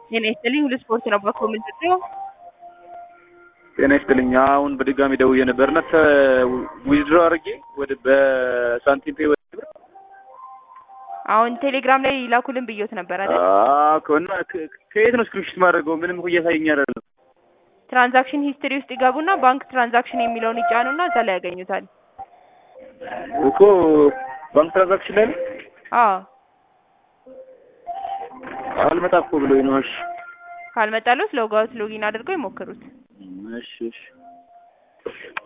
ጤና ይስጥልኝ ሁሉ ስፖርት ነው በኮሜንት ነው። ጤና ይስጥልኝ። አሁን በድጋሚ ደውዬ ነበርና ዊዝድሮ አድርጌ ወደ በሳንቲም ፔ ወደ አሁን ቴሌግራም ላይ ላኩልን ብዮት ነበር አይደል? አዎ እና ከየት ነው ስክሪንሾት ማድረገው? ምንም እኮ እያሳየኝ አይደለም። ትራንዛክሽን ሂስትሪ ውስጥ ይገቡና ባንክ ትራንዛክሽን የሚለውን ይጫኑና እዛ ላይ ያገኙታል። እኮ ባንክ ትራንዛክሽን ላይ ነው አዎ አልመጣ እኮ ብሎኝ ነው። እሺ ካልመጣሉት ሎግ አውት ሎጊን አድርገው ይሞክሩት። እሺ እሺ